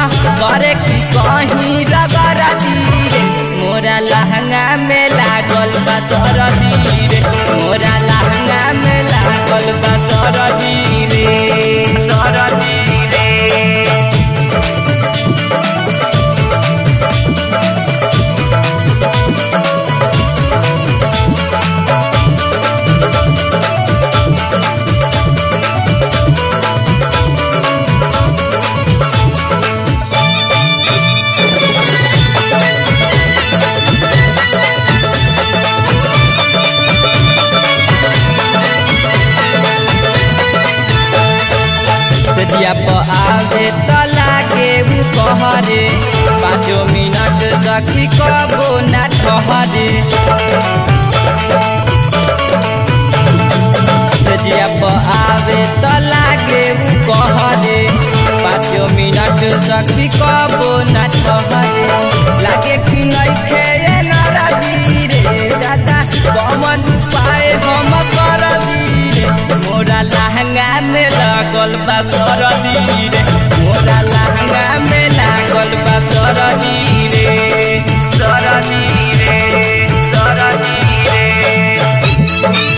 करे की कहीं रगड़ रे मोरा लहंगा में लागल बा दरदी रे मोरा लहंगा में लागल बा दरदी रे दरदी रे दिया पर आवे त लागे उ कहरे पाँचो मिनट रखी कबो ना ठहरे दिया पर आवे त लागे उ कहरे पाँचो मिनट रखी कबो ना ठहरे लागे कि नइखे ए नाराजी रे दादा कमन पाए हम करदी रे मोरा लहंगा में लागल बा सरदी रे मोरा लहंगा में लागल बा सरदी रे सरदी रे सरदी रे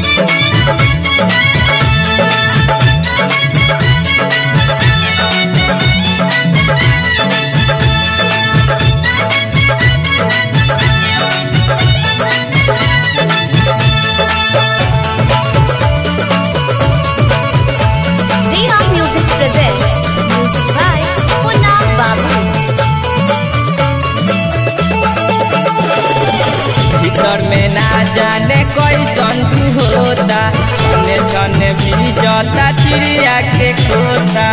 Neha Music presents music by Punna Babu. भीतर में ना जाने कोई जंतु होता छने छने भी जता चिड़िया के खोता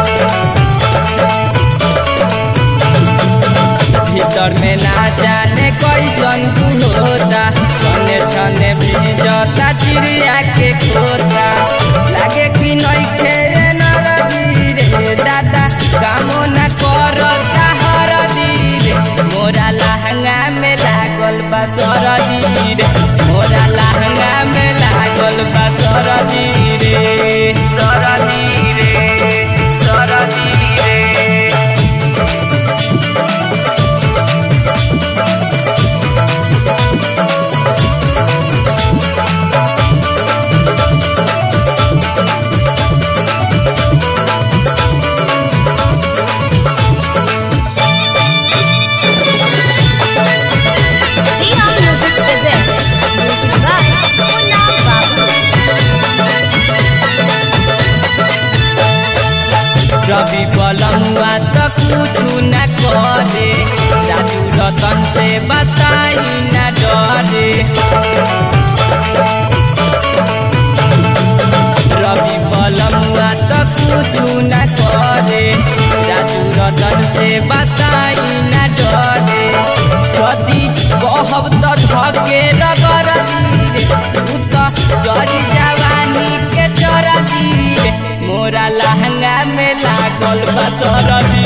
भीतर में ना जाने कोई जंतु होता छने छने भी जता चिड़िया के खोता लागे कि नइखे रे नरदी रे दादा कामो न करता हरदी रे मोरा लहंगा में लागल बा सरदी रे मोरा लहंगा में लागल बा सरदी रे सरदी रे सरदी रे Neha Music presents music by Punna Babu. रवि बलमुआ त कुछु न करे राजू रतन से बताई न डरे रवि बलमुआ त कुछु न करे राजू रतन से बताई न डरे यदि कहब त ढके रगर रे उ त जरी जवानी के चरदी रे मोरा लहंगा में लागल बा सरदी